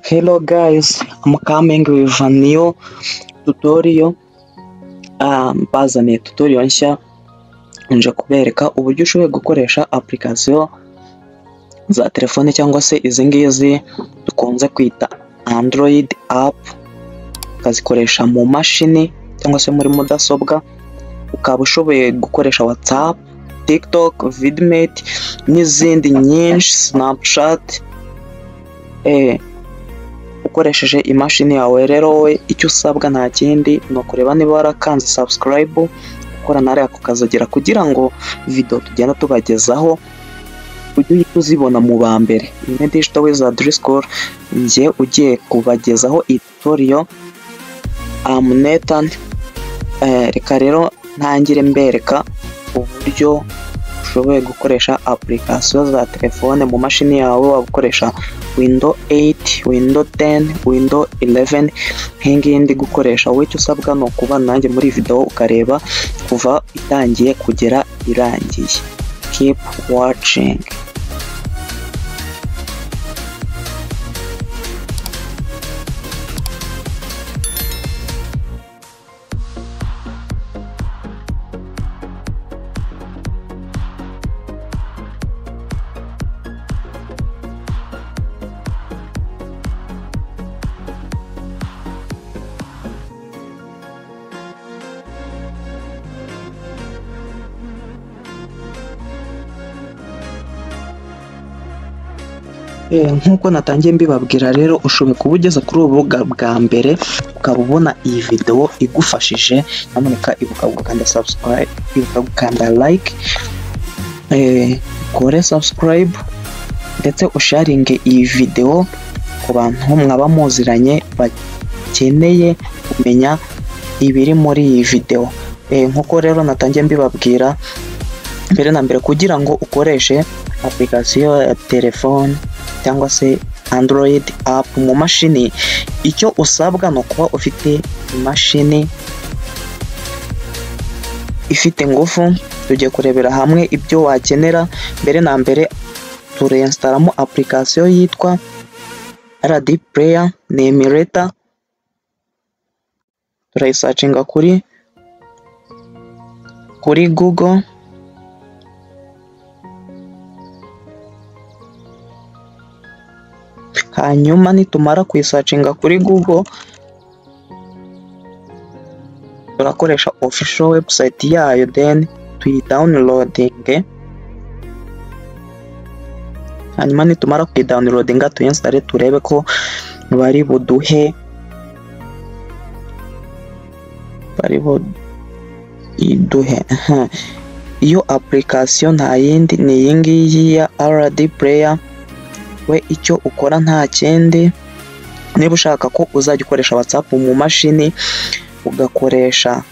Hello guys, I'm coming with a new tutorial. Ah, Bazaniye tutorial nshya nje kubereka uburyo ushobora gukoresha application za telefone cyangwa se izi ngizi dukunze kwita Android app ukazikoresha mu mashini cyangwa se muri mudasobwa ukaba ushoboye gukoresha WhatsApp, TikTok, Vidmate n'izindi nyinshi Snapchat eh, ukoresheje imashini yawe rero wowe icyo usabwa nta kindi ni ukureba niba warakanze subscribe ukora na reka ukazagera kugira ngo video tugenda tubagezaho ujye uhita uzibona mu ba mbere imwe digital wizard school njye ugiye kubagezaho tutorial am Nathan eh, reka rero ntangire mbereka uburyo ushoboye gukoresha application za telefone mu mashini yawe waba ukoresha Windows 8 Windows 10 Windows 11 nk'iyi ngiyi ndi gukoresha wowe icyo usabwa ni ukubana nanjye muri iyi video ukareba kuva itangiye kugera irangiye keep watching Eh, nk'uko natangiye mbibabwira rero ushobora kuba ugeze kuri ubu rubuga bwa mbere ukaba ubona iyi videwo igufashije nyamuneka ibuka gukanda subscribe ibuka gukanda like eh, ukore subscribe ndetse usharinge iyi videwo ku bantu mwaba muziranye bakeneye kumenya ibiri muri iyi videwo Eh, nk'uko rero natangiye mbibabwira mbere na mbere kugira ngo ukoreshe application ya telefone cyangwa se Android app mu mashini icyo usabwa ni ukuba ufite imashini ifite ingufu tugiye kurebera hamwe ibyo wakenera mbere na mbere tureinstaramo application yitwa RD Player ni emulator turayisacinga kuri kuri Google hanyuma nitumara kuyisacinga kuri google turakoresha official website yayo then tuyidawunirodinge hanyuma nitumara kuyidawunirodinga tuyinsitare turebe ko bari buduhe bari buduhe iyo application nta yindi ni iyi ngiyi ya rd player we icyo ukora nta kindi niba ushaka ko uzajya ukoresha whatsapp mu mashini ugakoresha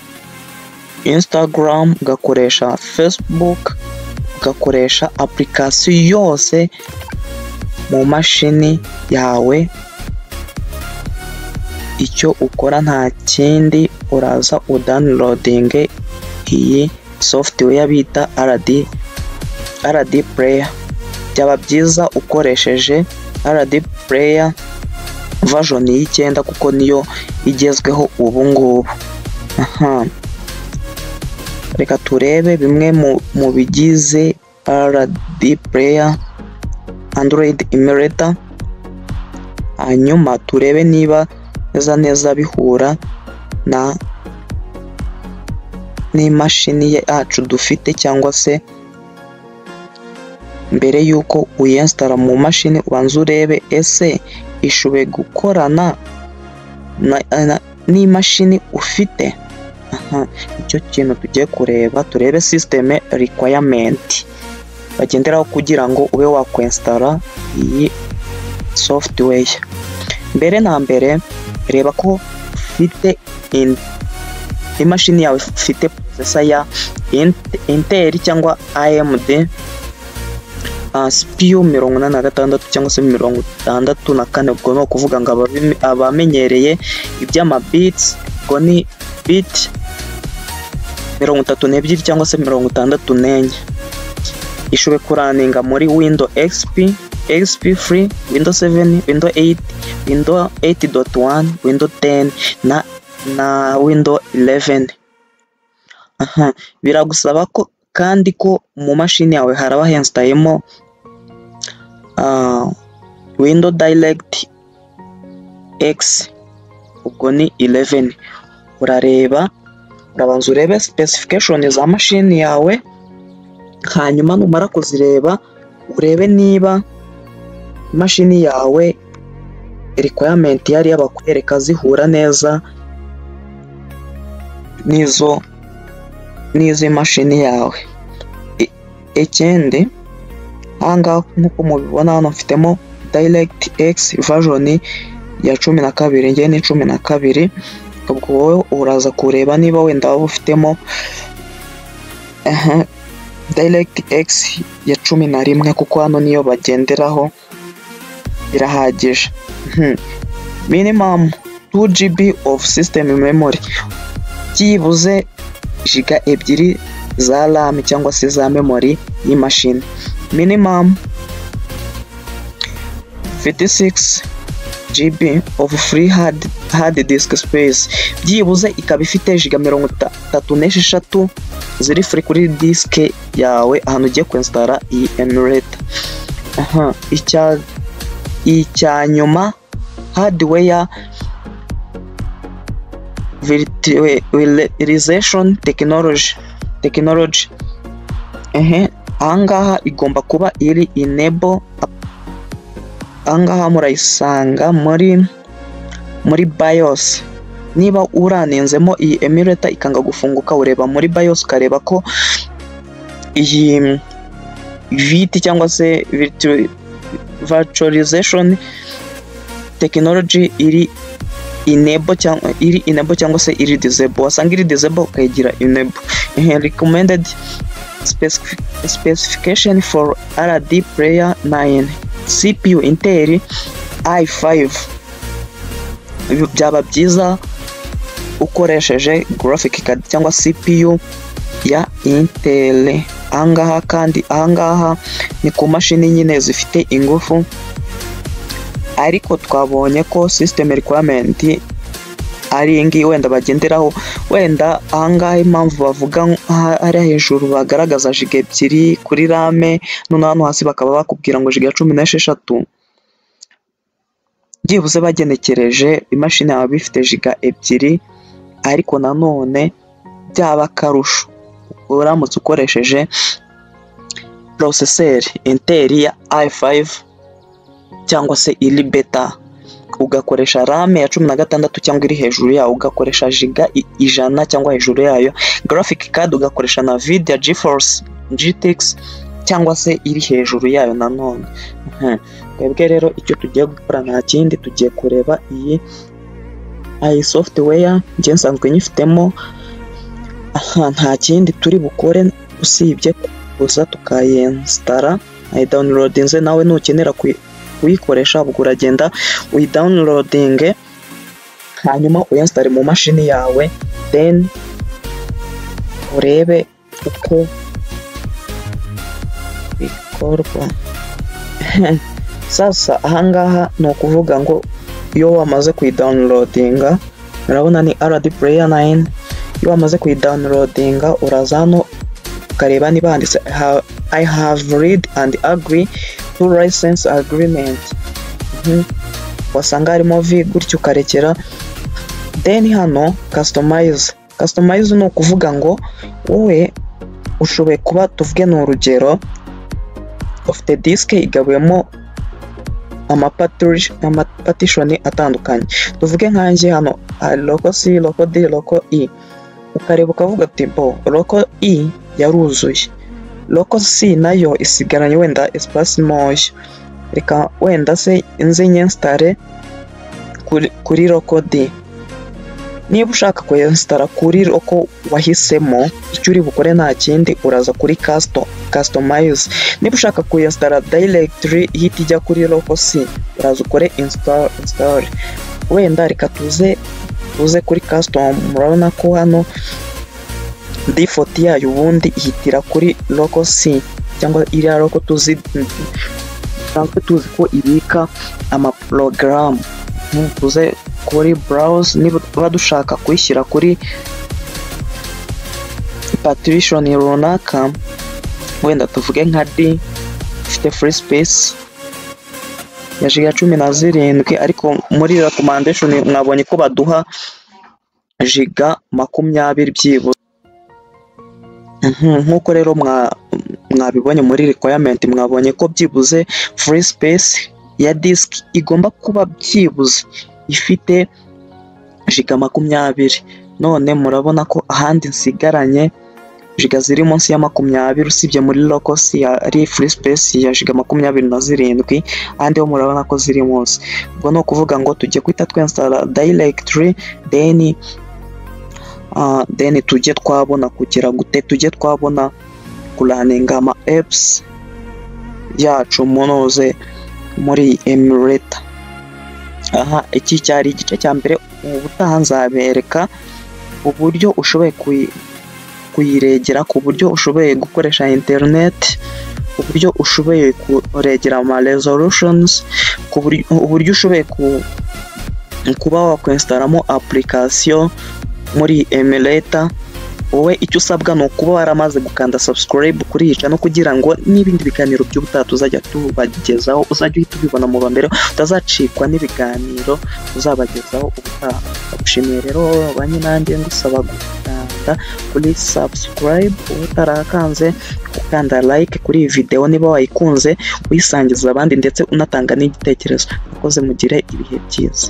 instagram ugakoresha facebook ugakoresha application yose mu mashini yawe icyo ukora nta kindi uraza udownloading iyi software bita RD RD player byaba byiza ukoresheje RD Player version y'icyenda kuko niyo igezweho ubu ngubu aha reka turebe bimwe mu bigize RD Player Android emulator hanyuma turebe niba neza neza bihura na n'imashini yacu dufite cyangwa se mbere y'uko uyinsitara mu mashini ubanza urebe ese ishoboye gukorana n'imashini ufite aha icyo kintu tugiye kureba turebe sisiteme requirement bagenderaho kugira ngo ube wakwensitara iyi software mbere na mbere reba ko ufite imashini yawe ifite processor ya Intel cyangwa AMD sipiyu mirongo inani na gatandatu cyangwa se mirongo itandatu na kane ubwo ni ukuvuga ngo abamenyereye iby'amabitsi ubwo ni biti mirongo itatu n'ebyiri cyangwa se mirongo itandatu n'enye ishoboye kuraninga muri windo xp xp free windows 7 windows 8 windows 8.1 windows 10 na na windows 11 aha biragusaba ko kandi ko mu mashini yawe haraba hensitayemo ah, windows direct x ubwo ni 11 urareba urabanza urebe specification za mashini yawe hanyuma numara kuzireba urebe niba imashini yawe requirement yari yabakwereka zihura neza n'izo n'izo mashini yawe I- ikindi ahangaha nk'uko mubibona hano mfitemo direct x version ya cumi na kabiri njye ni cumi na kabiri ubwo wowe uraza kureba niba wenda waba ufitemo aha, direct x ya cumi na rimwe kuko hano niyo bagenderaho irahagije Mhm. minimum 2 gb of system memory byibuze jiga ebyiri za ram cyangwa se za memory y'imashini minimum 56 GB of free hard, hard disk space byibuze ikaba ifite giga mirongo itatu n'esheshatu ziri free kuri diske yawe ahantu ugiye kwinstara iyi emulator aha icya icya nyuma hardware virtualization technology technology ehe ahangaha igomba kuba iri enable ahangaha murayisanga muri muri BIOS niba uranenzemo iyi emulator ikanga gufunguka ureba muri BIOS ukareba ko iyi VT cyangwa se virtu- virtualization technology iri enable cyangwa iri enable cyangwa se iri disable wasanga iri disable ukayigira enable Ehe, recommended specific- specification for RD player 9 CPU Intel i5 Ibi byaba byiza ukoresheje graphic card cyangwa CPU ya Intel ahangaha kandi ahangaha ni ku mashini nyine zifite ingufu ariko twabonye ko system requirement ari iyi ngiyi wenda bagenderaho wenda ahangaha impamvu bavuga nk- hari hejuru bagaragaza jiga ebyiri kuri rame noneho hano hasi bakaba bakubwira ngo jiga cumi n'esheshatu byibuze bagenekereje imashini yaba ifite jiga ebyiri ariko nanone byaba akarusho uramutse ukoresheje poroseseri interi ya i5 cyangwa se iri beta ugakoresha rame ya cumi na gatandatu cyangwa iri hejuru yayo ugakoresha jiga i- ijana cyangwa hejuru yayo graphic card ugakoresha na nvidia geforce gtx cyangwa se iri hejuru yayo nanone Mhm. twebwe rero icyo tugiye gukora nta kindi tugiye kureba iyi iyi software njye nsanzwe nyifitemo aha nta kindi turi bukore usibye gusa tukayinsitara ayidawunirodinze nawe nukenera kuyi- kuyikoresha ubwo uragenda uyidawunirodinge hanyuma uyinsitare mu mashini yawe then urebe uko bikorwa sasa ahangaha ni ukuvuga ngo iyo wamaze kuyidawunirodinga urabona ni rd player 9 iyo wamaze kuyidawunirodinga uraza hano ukareba niba handitse "I have- i have read and agree to license agreement Mhm. wasanga harimo v gutyo ukarekera then hano customize customize ni ukuvuga ngo wowe ushoboye kuba tuvuge ni urugero ufite disike igabuyemo amapaturi- amapatishoni atandukanye tuvuge nkanjye hano hari loko c loko d loko e ukareba ukavuga ati bo loko e yaruzuye loko c nayo isigaranye wenda esipasi ntoya reka wenda se inze nyensitare kuri, kuri loko d niba ushaka kuyensitara kuri loko wahisemo icyo uri bukore nta kindi uraza kuri kasito kasitomayize niba ushaka kuyinsitara dayiregitiri ihita ijya kuri loko si uraza ukore insitari wenda reka tuze tuze kuri kasitomu murabona ko hano difoti yayo ubundi ihitira kuri loko si cyangwa iriya loko tuzi dusanzwe tuzi ko ibika amaporogaramu tuze kuri burawuze niba dushaka kuyishyira kuri patirishoni runaka wenda tuvuge nka di ifite furi sipesi ya jiga cumi na zirindwi ariko muri rekomandeshoni mwabonye ko baduha jiga makumyabiri byibuze nk'uko rero mwabibonye muri requirement mwabonye ko byibuze free space ya disk igomba kuba byibuze ifite jiga makumyabiri none murabona ko ahandi nsigaranye jiga ziri munsi ya makumyabiri usibye muri lokosi ari free space ya jiga makumyabiri na zirindwi ahandi ho murabona ko ziri munsi ubwo ni ukuvuga ngo tujye kwita twensitara directory then deni tujye twabona kugira gute tujye twabona kuraninga ama epusi yacu munoze muri emireta aha iki cyari igice cya mbere ubu butaha nzabereka uburyo ushoboye kuyiregera ku buryo ushoboye gukoresha interineti uburyo ushoboye kuregera ama rezorushonizi uburyo ushoboye kuba wakwesitaramo apurikasiyo muri emireta wowe icyo usabwa ni ukuba waramaze gukanda subscribe kuri yica no kugira ngo n'ibindi biganiro by'ubutaha tuzajya tubagezaho uzajya uhita ubibona mu ba mbere utazacikwa n'ibiganiro uzabagezaho ubutaha ndagushimiye rero banye nanjye ngusaba gukanda kuri subscribe uba utarakanze ukanda like kuri iyi videwo niba wayikunze uyisangiza abandi ndetse unatanga n'igitekerezo mukoze mugire ibihe byiza